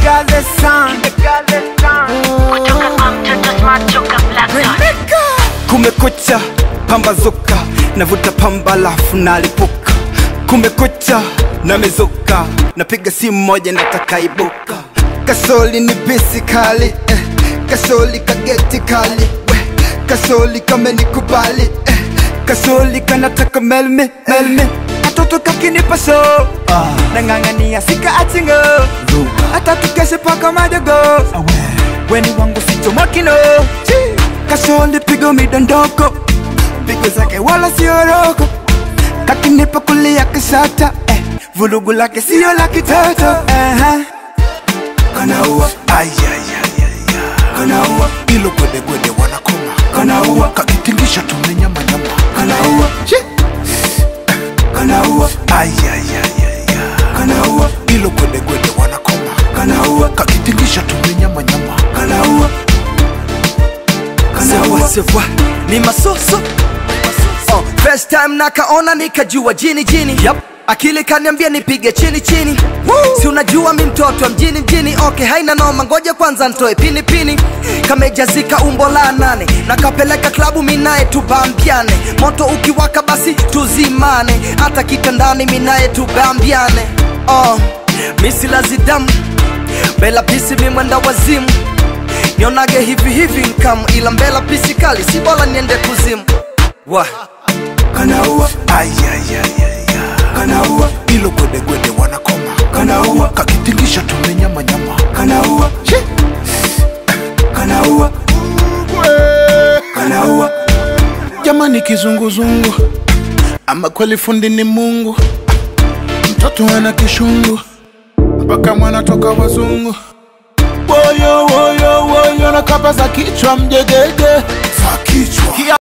got the sun. Kutoka kwa mtoto smart toka Black Dot. Kumekucha, pambazuka, navuta pamba lafu nalipuka. Kumekucha, namezuka, napiga simu moja nataka ibuka. Kasoli ni bisi kali, eh. Kasoli kageti kali, we. Kasoli kamenikubali, eh. Kasoli kanataka melme, melme. Katoto kakinipa so, ah. nang'ang'ania sika achingo, hata tukeshe paka madogo weni wangu sichomakino kasoli pigo midondoko pigo zake wala sioroko kakinipa kulia kisata eh. vulugu lake sio la kitoto eh. kanaua kanaua ilo gwedegwede wanakoma kanaua kakitingisha tumenyamanyama kanaua kanaua kanaua ilo gwedegwede wanakoma kanaua kakitingisha tumenyamanyama kanaua Sewa sewa ni masoso oh, first time nakaona nikajua jini jini yep. akili kaniambia nipige chini chini si unajua mi mtoto wa mjini mjini okay haina noma ngoja kwanza ntoe pini pini kamejazika umbo la nane nakapeleka klabu minaye tubambiane moto ukiwaka basi tuzimane hata kitandani minaye tubambiane oh, misilazidamu bela pisi mimwenda wazimu nionage hivi hivi nkam ila mbela pisi kali si bora niende kuzimu wa kanaua kanaua ilo gwedegwede wanakoma kanaua kakitingisha tumenyamanyama kanaua kanaua kanaua jamani kizunguzungu ama kweli fundi ni mungu mtoto ana kishungu mpaka mwana toka wazungu woyo woyo woyo na kapa za kichwa mjegege za kichwa